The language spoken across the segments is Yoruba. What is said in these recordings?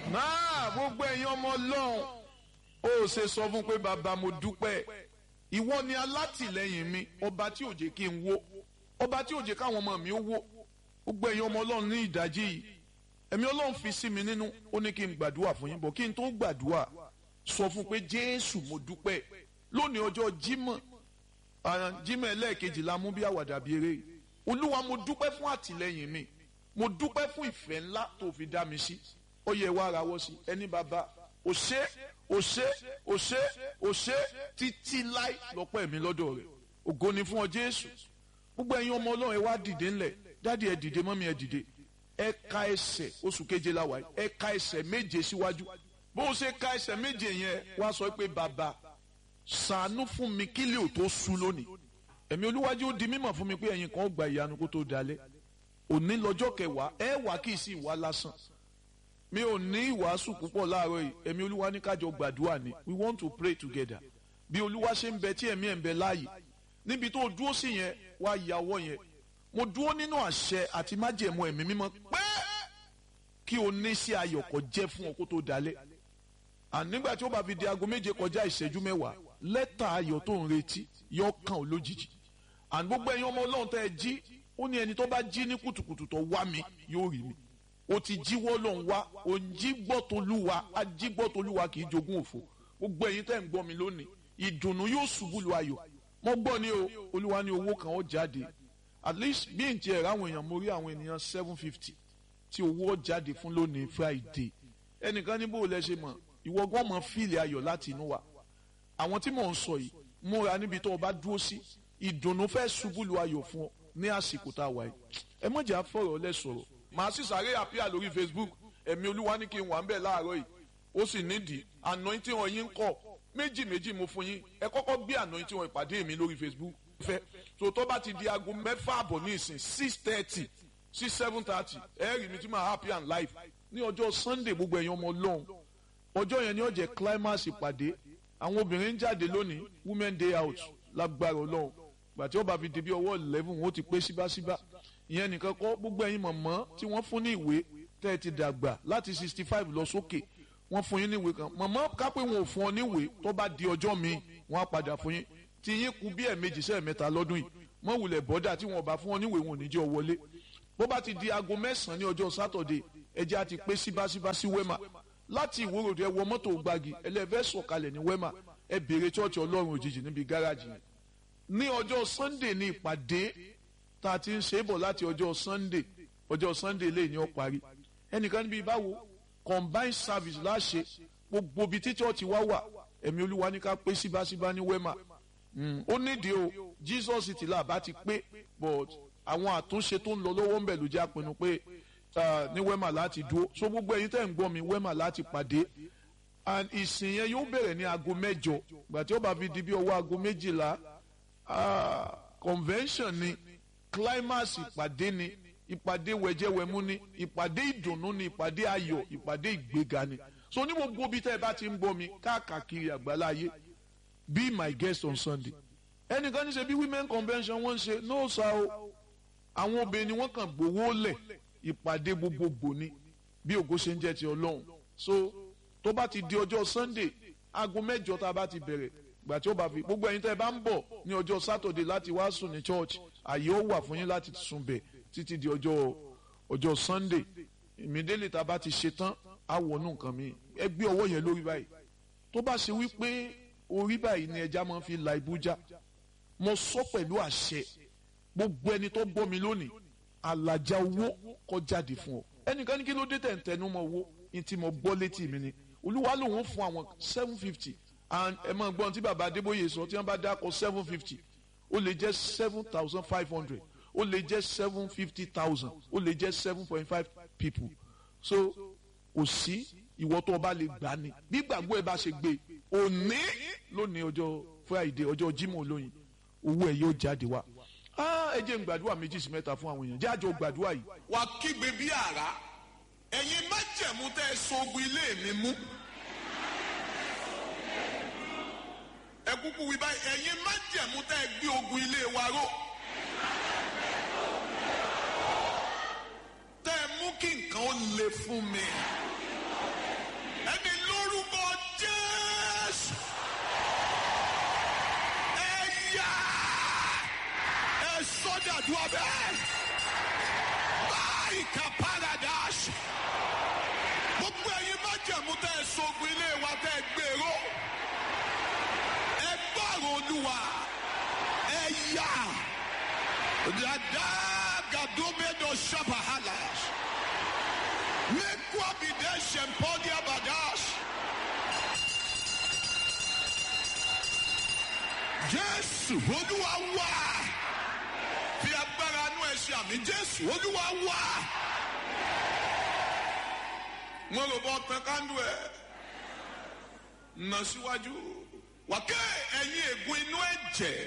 náà gbogbo ẹ̀yin ọmọ ọlọ́run ó ṣe sọ fún pé bàbá mo dúpẹ́ ìwọ ni alátìlẹyìn mi ọba tí ò jẹ́ kí n wó ọba tí ò jẹ́ káwọn ọmọ mi ó wó gbogbo ẹ̀yin ọmọ ọlọ́run ní ìdájí yìí ẹ̀mí ọlọ́run fi sí mi nínú ó ní kí n gbàdúrà fún yín bọ̀ kí n tó gbàdúrà sọ fún pé jésù mo dúpẹ́ lónìí ọjọ́ jímọ̀ jímọ̀ ẹlẹ́ẹ̀kejì la mú bí àwàdà bí eré olúwa mo dúpẹ́ fún àtìlẹyìn mi mo dúpẹ́ fún ìfẹ́ ńlá tó fi dá mi sí ó yẹ wá ara wọ́ sí ẹni bàbá ò ṣe ò ṣe ò ṣe ò ṣe títí láì lọ́pọ̀ ẹ̀mí lọ́dọ̀ rẹ̀ ògo ni fún ọ jésù gbogbo ẹ̀yin ọmọ ọlọ́run ẹ wá dìde ńlẹ̀ dáàdi ẹ dìde mọ́mí ẹ dìde ẹ ka ẹsẹ̀ oṣù keje la wà ẹ ka ẹsẹ̀ méje síwájú bó o ṣe ka ẹsẹ̀ méje yẹn wá sọ pé bàbá ṣàánú fún mi kí lè ò tó sú lónìí ẹ̀mí olúwájú ó di mímọ̀ fún mi pé ẹ̀yin kan ó gba ìyanu kó tó dalẹ̀ òní lọ́jọ́ kẹwàá ẹ wà kí sì wá lásán mi ò ní ìwàásù púpọ̀ láàárọ̀ yìí ẹ̀mí olúwa ní kájọ gbàdúrà ni we want to pray together bí olúwa ṣe ń bẹ tí ẹ̀mí ẹ̀ ń bẹ láàyè níbi tó dúró sí yẹn wá yàwọ́ yẹn mo dúró nínú àṣẹ àti májẹ̀mú ẹ̀mí mímọ́ pé kí o ní sí ayọ̀ kó jẹ́ fún ọ kó tó dalẹ̀ and nígbà tí ó bá fi di aago méje kọjá ìṣẹ́jú mẹ́wàá lẹ́tà ayọ̀ tó ń retí yọ kàn ó lójijì and gbogbo ẹ̀yin ọmọ ọlọ́run tẹ́ ẹ jí ó ní ẹni tó bá jí ní kùtùkùtù tó wá mi yóò rí mi o ti jíwọ́ lọ́n wá o ń jí gbọ́ tolúwa a jí gbọ́ tolúwa kì í jogún òfò gbogbo ẹ̀yin tẹ́ ń gbọ́ mi lónìí ìdùnnú yóò ṣubú lu ayọ̀ mo gbọ́ ni o olúwa ní owó kan ó jáde at least bí n tiẹ̀ ráwọn èèyàn mo rí àwọn ènìyàn seven fifty tí owó ó jáde fún lónìí friday ẹnìkan ní bó o lẹ ṣe mọ̀ ìwọ gan mọ̀ fíìlì ayọ̀ láti inú wa àwọn tí mò ń sọ yìí múra níbi tó o bá dúró sí ìdùnnú fẹ́ ṣubú lu ayọ̀ fún ọ ní àsìkò tá a wà yìí ẹ mọ̀jà fọ̀rọ̀ lẹ sọ̀rọ̀ màá sì sáré àpíà lórí facebook ẹ̀mí olúwa ní kí n wà ń bẹ̀ láàárọ̀ yìí ó sì nídìí anointing wọn yín ń kọ̀ méjì méjì mo fún yín ẹ kọ́kọ́ gbé anointing wọn ìpàdé mi lórí facebook fẹ́ so tó bá ti di aago mẹ́fà àbọ̀ ní ìsìn six thirty sí seven thirty ẹ rí mi tí màá happy and live ní ọjọ́ sunday gbogbo ẹ̀yin ọmọ ọlọ́run ọjọ́ yẹn ni ó jẹ́ climax ìpàdé àwọn obìnrin ń jáde lónìí women day out lágbára ọlọ́run gbàtí ó bá fi di bí ọwọ́ eleven wọn ó ti pé síbáṣíbá ìyẹn nìkan kọ́ gbogbo ẹ̀yin mọ̀mọ́ tí wọ́n fún ní ìwé tẹ́ ẹ ti dàgbà láti sixty five lọ sókè wọ́n fún yín ní ìwé kan mọ̀mọ́ kápẹ́ wọn ò fún ọ ní ìwé tó bá di ọjọ́ míì wọ́n á padà fún yín tí yín kú bí ẹ̀ẹ̀mejì sẹ́ẹ̀mẹ́ta lọ́dún yìí mọ́ wulẹ̀ bọ́dà tí wọ́n bá fún ọ ní ìwé wọn ò ní jẹ́ ọ wọlé bó bá ti di aago mẹ́sàn-án ní ọjọ́ sátọ̀dẹ̀ ẹjẹ́ á ti pé síbáṣíbá sí wẹ́mà láti ìwòròdú ẹ wọ mọ́tò gbági ẹlẹ́fẹ́ sọ̀kalẹ̀ ní wẹ́mà ẹ béèrè chọ́ọ̀chì ọlọ́run òjijì níbi gáràjì yẹn ní ọjọ́ sunday ní ìpàdé tá a ti ń ṣe é bọ̀ láti ọjọ́ sunday ọjọ́ sunday lè ní ó parí ẹnìkan níbi báwo combined service láṣẹ gbogbo ibi tí chọ́ọ̀chì wá wà ẹ̀mí olúwa ní ká pé síbáṣíbá ní wẹ́mà ó nídìí o jesus ti là bá ti pé but àwọn àtúnṣe tó ń lọ lọ́wọ́ ń bẹ̀ ló jẹ́ àpinnu pé ní wẹ́mà láti dúró so gbogbo ẹ̀yin tẹ́ ń gbọ́ mi wẹ́mà láti pàdé and ìsìn yẹn yóò bẹ̀rẹ̀ ní aago mẹ́jọ gbàtí ó bá fi di bí ọwọ́ aago méjìlá convention ni climax ìpàdé ni ìpàdé wẹ̀jẹ̀wẹ̀mú ni ìpàdé ìdùnnú ni ìpàdé ayọ̀ ìpàdé ìgbéga ni so ní gbogbo bí tẹ́ ẹ bá ti ń gbọ́ mi káàkiri àgbáláyé be my guest on sunday ẹnìkan ní ṣe bí women convention wọ́n ń ṣe no sa o àwọn obìnrin ni wọ́n kàn gbowó lẹ̀ ìpàdé gbogbogbò ni bí ògo ṣe ń jẹ́ ti ọlọ́run so tó bá ti di ọjọ́ sunday aago mẹ́jọ tá a bá ti bẹ̀rẹ̀ gbà tí ó bá fi gbogbo ẹ̀yin tẹ́ ẹ bá ń bọ̀ ní ọjọ́ saturday láti wá sùn ní church àyè ó wà fún yín láti sùn bẹ̀ títí di ọjọ́ ọjọ́ sunday ìmídélé tá a bá ti ṣe tán á wọnú nǹkan mi ẹ gbé ọwọ́ yẹn lórí báyìí tó bá ṣe wípé orí báyìí ni ẹja máa fi la ibújá mo sọ pẹ̀lú àṣẹ gbogbo ẹni tó gbọ́ mi lónìí àlàjá owó kó jáde fún ọ ẹnìkan ní kí ló dé tẹ̀ ń tẹnu mọ́ owó ní tí mo gbọ́ létí mi ni olúwa lòun fún àwọn seven fifty and ẹ máa gbọ́n tí bàbá adébóyè sọ tí wọ́n bá dákọ̀ seven fifty ó lè jẹ́ seven thousand five hundred ó lè jẹ́ seven fifty thousand ó lè jẹ́ seven point five people so kò sí ìwọ tó o bá lè gbà ní bí gbàgbọ́ ẹ bá ṣe gbé òní lónìí ọjọ́ friday ọjọ́ jimoh olóyin owó ẹ yóò jáde wá ẹ jẹ́ n gbàdúrà méjì sí mẹ́ta fún àwọn èèyàn jájọ gbàdúrà yìí. wà á kígbe bí àrá ẹ̀yin májẹ̀mú tẹ́ ẹ sogun ilé mi mú. ẹ kúkú wí báyìí ẹ̀yin májẹ̀mú tẹ́ ẹ gbé ogun ilé wa ró. tẹ́ ẹ mú kí nǹkan ó le fún mi. Adagadomedo Shabahalas. Mekwa Bidesh Empodia Badash. Jésù Olúwa wá. Fi agbára inú ẹ ṣe àmì Jésù Olúwa wá. Wọ́n lò bọ́ tán kándú ẹ̀. Nà síwájú. Wàkẹ́ ẹ̀yin ègún inú ẹ̀jẹ̀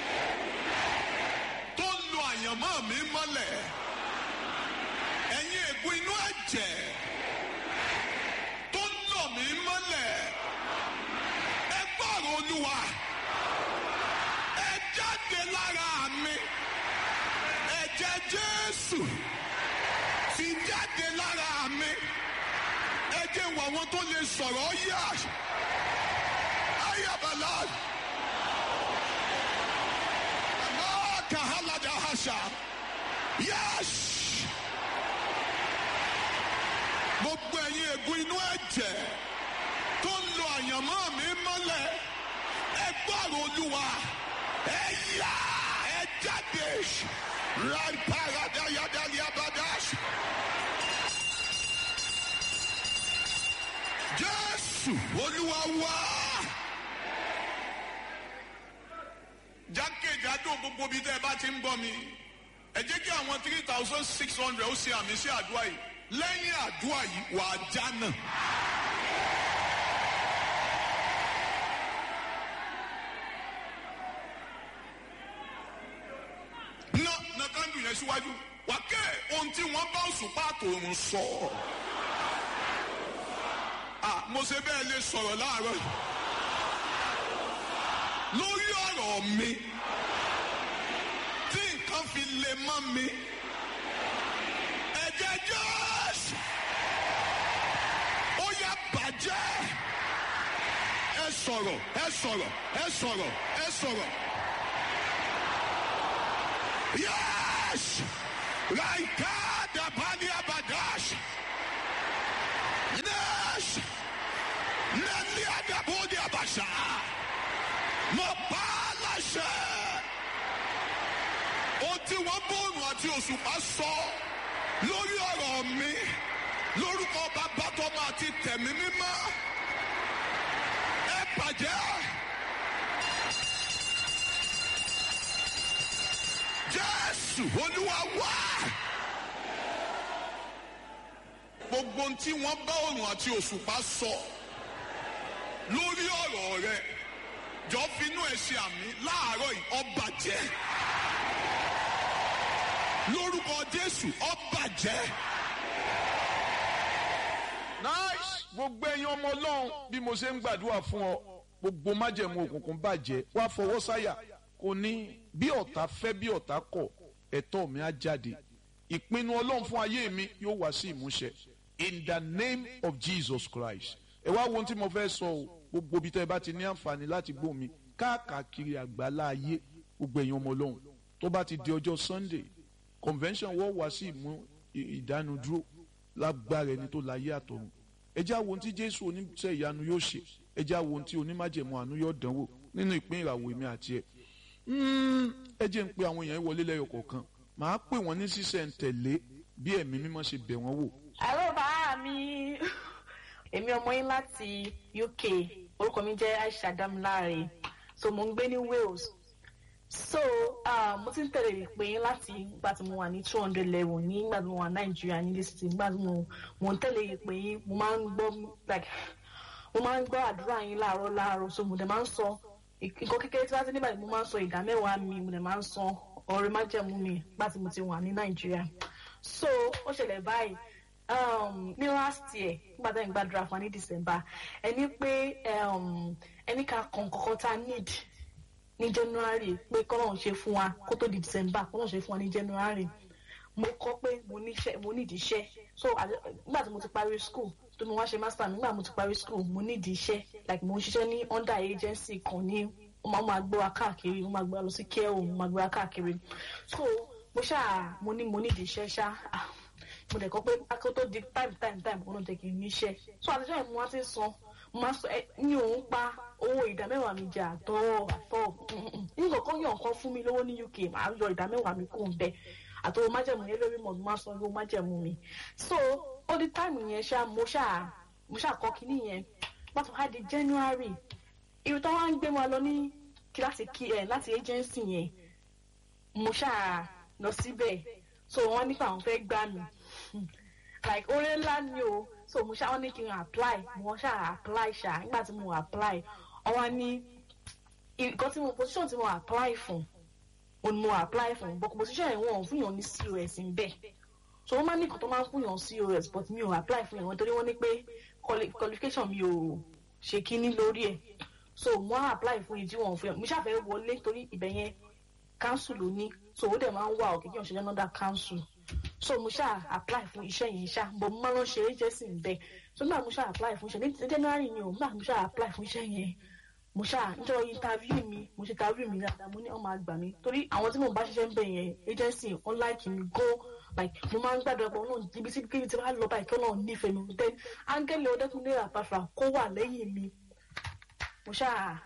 tó ń lo àyànmọ́ mi mọ́lẹ̀. Ẹ̀yin ègún inú ẹ̀jẹ̀ tó ń lọ mí mọ́lẹ̀. Ẹ gbọ́rọ̀ Olúwa. Ẹ jáde lára mi. Ẹ̀jẹ̀ Jésù fi jáde lára mi. Ẹ jẹ́ wọ àwọn tó lè sọ̀rọ̀ yá. Ayabala. Kahalada Hasha. Yes. Gbogbo ẹ̀yin ègún inú ẹ̀jẹ̀ tó ń lo àyànmọ́ mi mọ́lẹ̀. Ẹ gbọ́rọ̀ Olúwa. Ẹ yá ẹ jáde. Rai parada yadali abadash. Jésù Olúwa wá. jákèjádò gbogbo bíi tẹ́ ẹ bá ti ń gbọ́ mi ẹ jẹ́ kí àwọn three thousand six hundred ó ṣe àmì sí àdúrà yìí lẹ́yìn àdúrà yìí wà á jánà. ná ná kándù yẹn síwájú wà kẹ́ ohun tí wọ́n bá òṣùpá àtòrùn sọ. ah mo ṣe bẹ́ẹ̀ lè sọ̀rọ̀ láàárọ̀ yìí lórí ọ̀rọ̀ mi tí nǹkan fi lè mọ́ mi ẹ̀jẹ̀ jọ́ọ̀sì ó yá bàjẹ́ ẹ sọ̀rọ̀ ẹ sọ̀rọ̀ ẹ sọ̀rọ̀ ẹ sọ̀rọ̀ yẹ́s láìka dàbálẹ̀ abadash nẹ́ẹ̀sì nẹ́ẹ̀lì àdàbọ̀dẹ̀ àbàṣà mo pa á láṣẹ. ohun tí wọ́n bóònù àti òṣùpá sọ lórí ọ̀rọ̀ mi lórúkọ bàbá tọmọ àti tẹ̀mí mímọ́ ẹ bàjẹ́. jésù olúwa wá. gbogbo ohun tí wọ́n bá òòrùn àti òṣùpá sọ lórí ọ̀rọ̀ rẹ jọ finú ẹ ṣe àmì láàárọ̀ yìí ọba jẹ́ lórúkọ jésù ọba jẹ́. nice gbogbo ẹ̀yin ọmọ ọlọ́run bí mo ṣe ń gbàdúrà fún ọ gbogbo májẹ̀mú òkùnkùn bàjẹ́ wá fọwọ́ sáyà kò ní bí ọ̀tá fẹ́ bí ọ̀tá kọ̀ ẹ̀tọ́ mi á jáde ìpinnu ọlọ́run fún ayé mi yóò wá sí ìmúṣẹ in the name of jesus christ ẹ wá wo ohun tí mo fẹ́ sọ o gbogbo ibi tẹ́ ẹ bá ti ní àǹfààní láti gbọ́ mi káàkiri àgbálá ayé gbogbo ẹ̀yin ọmọ ọlọ́run tó bá ti di ọjọ́ sunday convention wọ́n wá sí ìmú ìdánudúró lágbára ẹni tó láyé àtọ̀run ẹ já wo ohun tí jésù oníṣẹ́ ìyanu yóò ṣe ẹ já wo ohun tí onímájẹ̀mú àánú yóò dánwò nínú ìpín ìràwọ̀ èmi àti ẹ ẹ jẹ́ ń pe àwọn èèyàn wọlé lẹ́yọ kọ̀ọ̀kan màá pè wọ́n ní sísẹ̀ ń tẹ̀lé bí ẹ̀mí mímọ́ ṣe bẹ̀ wọ́n wò. àlọ́ bàá mi èmi ọmọ yín láti uk orúkọ mi jẹ́ aisha damilare so mo ń gbé ní wales so uh, mo ti ń tẹ̀lé ìpè yín láti ìgbà tí mo wà ní two hundred level ní ìgbà tí mo wà nàìjíríà ní list ìgbà tí mo mo ń tẹ̀lé ìpè yín mo máa ń gbọ́ like mo máa ń gbọ́ àdúrà yín láàárọ̀ láàárọ̀ so mo dẹ̀ máa ń sọ nǹkan kékeré tí wọ́n ti nígbà tí mo máa ń sọ ìdá mẹ́wàá mi mo dẹ̀ máa ń sọ ọ̀rẹ́ májẹ̀mú mi nígbà tí mo ti wà ní nàìjíríà so ó ṣẹlẹ̀ báyìí um, ní last year nígbà tí a ń gbàdúrà fún wa ní december ẹni pé um, ẹni ká kàn kankan tá a need ní january pé kọ́nà ṣe fún wa kó tó di december kọ́nà ṣe fún wa ní january mo kọ́ pé mo níṣẹ́ mo nídìí iṣẹ́ so nígbà tí mo ti parí school tó mo wá ṣe master nígbà mo ti parí school mo nídìí iṣẹ́ like mo ń ṣiṣẹ́ ní under agency kan ní ó máa máa gbé wa káàkiri ó máa gbé wa lọ sí care home ó máa gbé wa káàkiri so mo ṣáà mo ní mo nídìí iṣẹ́ ṣá mo dẹ̀ kọ́ pé akó tó di time time time kó náà jẹ́ kí n níṣẹ́ so àtijọ́ ìmú wa ti ń san mo máa sọ ẹ ní òun pa owó ìdá mẹ́wàá mi jẹ àtọ́ àtọ́ nígbà kan yàn kan fún mi lówó ní uk màá yọ ìdá mẹ́wàá mi kó n bẹ àtọwọ́ májẹ̀mú yẹn lórí mọ̀ mo máa sọ owó májẹ̀mú mi so all the time yẹn ṣá mo ṣá mo ṣá kọ́ kínní yẹn pàtó wá di january irú tó wá ń gbé wa lọ ní kíláàsì kí ẹ láti agency yẹn mo ṣá lọ síbẹ̀ so wọ́n nípa àwọn fẹ́ gbà mí like oore ńlá ni o so mo ṣá wọn ní kí n apply mo ṣá apply ṣá nígbà tí mo apply ọwọ́ ní nǹkan tí mo position tí mo apply fún o ni mo apply fún but position yẹn wọn ò fún yàn ní cos ń bẹ̀ so wọ́n máa ní nǹkan tó máa ń fún yàn cos but mi ò apply fún yàn nítorí wọ́n ní pé qualification mi ò ṣe kíní lórí ẹ̀ so mo á apply fún ìdí wọn fún yàn mo ṣàfẹ́ wọlé torí ibẹ̀ yẹn council ló ní so ó dẹ̀ máa ń wà òkè kí wọ́n ṣe jẹ́ another council so mo ṣáà apply fún iṣẹ́ yẹn ṣá bọ̀ mo máa lọ ṣe agency bẹ́ẹ̀ so nígbà mo ṣáà apply fún iṣẹ́ ní january ni o nígbà mo ṣáà apply fún iṣẹ́ yẹn mo ṣáà níjọ́ interview mi mo ṣe interview mi dáadáa mo ní ọmọ àgbà mi torí àwọn tí mo bá ṣiṣẹ́ ń bẹ̀ yẹn agency wọn like mi go like mo máa ń gbàdúrà pé ọlọ́run ibi tí kíbi tí wàá lọ báyìí kí ọlọ́run nífẹ̀ẹ́ mi then áńgẹ́lì ọdẹ́kùnlé àpàfà kó wà lẹ́yìn mi mo ṣáà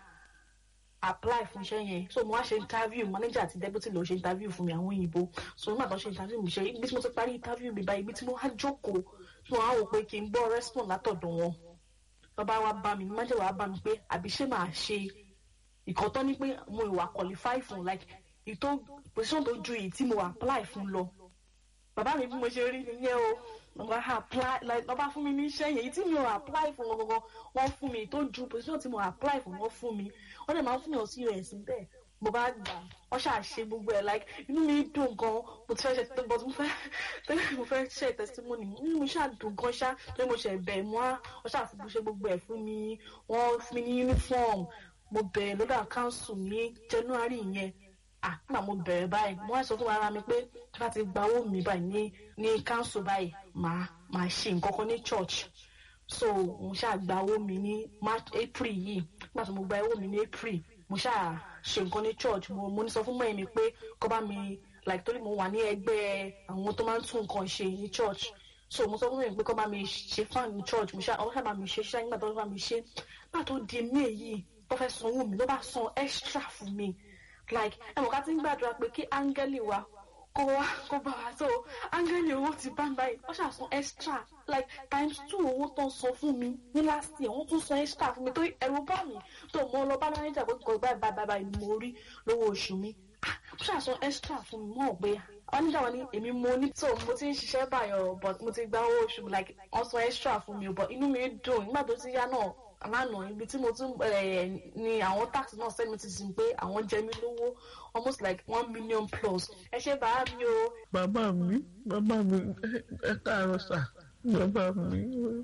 apply fún iṣẹ́ yẹn so mo wá ṣe interview manager àti deputy ló ṣe interview fún mi àwọn òyìnbó so nígbà tó ṣe interview mi ṣe ibi tí mo ti parí interview mi báyìí ibi tí mo wá jókòó tí mo wá wò pé kí n gbọ́ response látọ̀dọ̀ wọn bàbá wa bá mi manager wa bá mi pé àbí ṣé màá ṣe ìkan tó ní pé mo ìwà qualify fún like ìtò position tó ju èyí tí mo apply fún lọ bàbá mi bí mo ṣe rí nìyẹn o lọba apply like lọba fún mi ní iṣẹ́ yẹn èyí tí mi ò apply fún wọn gangan wọ́n fún mi tó ju position tí mo apply fún wọn fún mi wọ́n dẹ̀ máa ń fún yàn sí us bẹ́ẹ̀ mo bá gbà wọ́n ṣáà ṣe gbogbo ẹ̀ like inú mi dùn gan mo ti fẹ́ ṣe tó but mo fẹ́ tẹ́lẹ̀ mo fẹ́ ṣe testimony inú mi ṣáà dùn gan ṣá torí mo ṣe bẹ̀ mọ́ wọ́n ṣáà fi ṣe gbogbo ẹ̀ fún mi wọ́n fún mi ní uniform mo bẹ̀rẹ̀ lọ́dọ̀ council ní january yẹn ah nígbà mo bẹ̀rẹ̀ báyìí mo wá sọ fún ara mi pé tí wọ́n ti gba owó mi báyìí ní ní council báyìí màá màá ṣe nǹkan kan ní church so mo ṣáà gba owó mi ní march april yìí nígbà tí mo gba owó mi ní april mo ṣáà ṣe nǹkan ní church mo mo ní sọ fún mọ́ẹ̀ mi pé kó bá mi like torí mo wà ní ẹgbẹ́ àwọn tó máa ń tún nǹkan ṣe ní church so mo sọ fún mi pé kó bá mi ṣe fan ní church mo ṣáà ọwọ́ ṣáà bá mi ṣe ṣáà nígbà tó bá mi ṣe nígbà tó di may yìí tó fẹ́ sanwó mi ló bá san extra fún mi like ẹ mọ̀ ká ti ń gbàdúrà pé kí áńgẹ́lì wa kó wá kó bá wa so áńgẹ́lì owó ti bá ń báyìí wọ́n ṣàṣàn extra like times two owó tó ń san fún mi ní last year wọ́n tún san extra fún mi tó ẹ̀rù bá mi tó mọ lọ bá manager pé kò báyìí báyìí báyìí ni mo rí lówó oṣù mi wọ́n ṣàṣàn extra fún mi mọ̀ pé manager wa ní èmi mo ní so mo ti ń ṣiṣẹ́ báyọ̀ but mo ti gba owó oṣù like wọ́n san extra fún mi but inú mi dùn nígbà tó ti yá náà lánàá ibi tí mo tún ni àwọn tax náà send me ti sìn pé àwọn jẹ mí lówó almost like one million plus ẹ ṣe bàá mi o. bàbá mi bàbá mi ẹ káàárọ̀ sà bàbá mi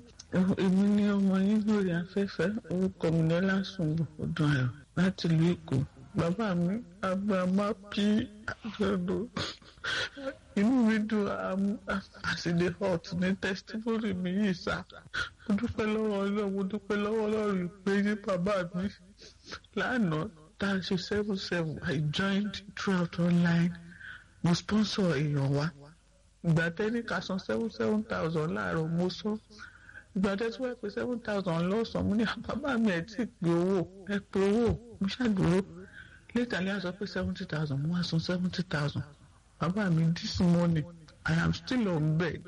èmi ní ọmọ yín lórí afẹ́fẹ́ orúkọ mi ní lásùnwò ọdún ayọ̀ láti ìlú èkó bàbá mi abrahama p àjọ̀dọ̀ inú mi dùn àsìlè hot ní testimony mi yìí sá mo dúpẹ́ lọ́wọ́ ọlọ́run mo dúpẹ́ lọ́wọ́ ọlọ́run ìpè ní bàbá mi lánàá tá a ṣe seven seven I joined throughout online mo sponsor èèyàn wa ìgbà tẹ́ni ká san seven seven thousand láàárọ̀ mo sọ ìgbà tẹ́ tí wọ́n pè seven thousand lọ́sàn-án mo ní bàbá mi ẹ̀ tí ì pé owó ẹ pé owó mo ṣàdúró later ní a sọ pé seventy thousand mo wá san seventy thousand bàbá mi this morning I am still on bed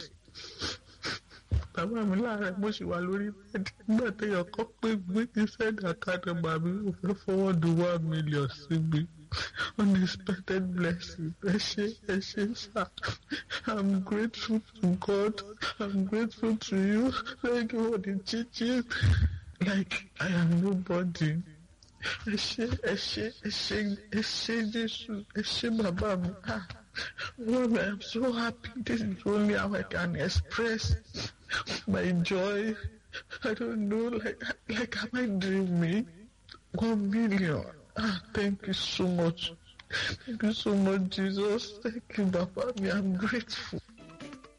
bàbá mi láàárẹ̀ mo sì wà lórí bẹ́ẹ̀dì nígbà téèyàn kọ́ pé gbé kí sẹ́ẹ̀dì àkàdé bàbá mi ò fẹ́ fọwọ́dù one million sí mi unexpected blessing ẹ ṣé ẹ ṣé sá I'm grateful to God I'm grateful to you thank you for the teaching like I am nobody ẹ ṣé ẹ ṣé ẹ ṣé ẹ ṣé Jésù ẹ ṣé bàbá mi ah. Lord, I'm so happy. This is only how I can express my joy. I don't know, like, like am I dreaming? One million. Ah, thank you so much. Thank you so much, Jesus. Thank you, Papa. I'm grateful.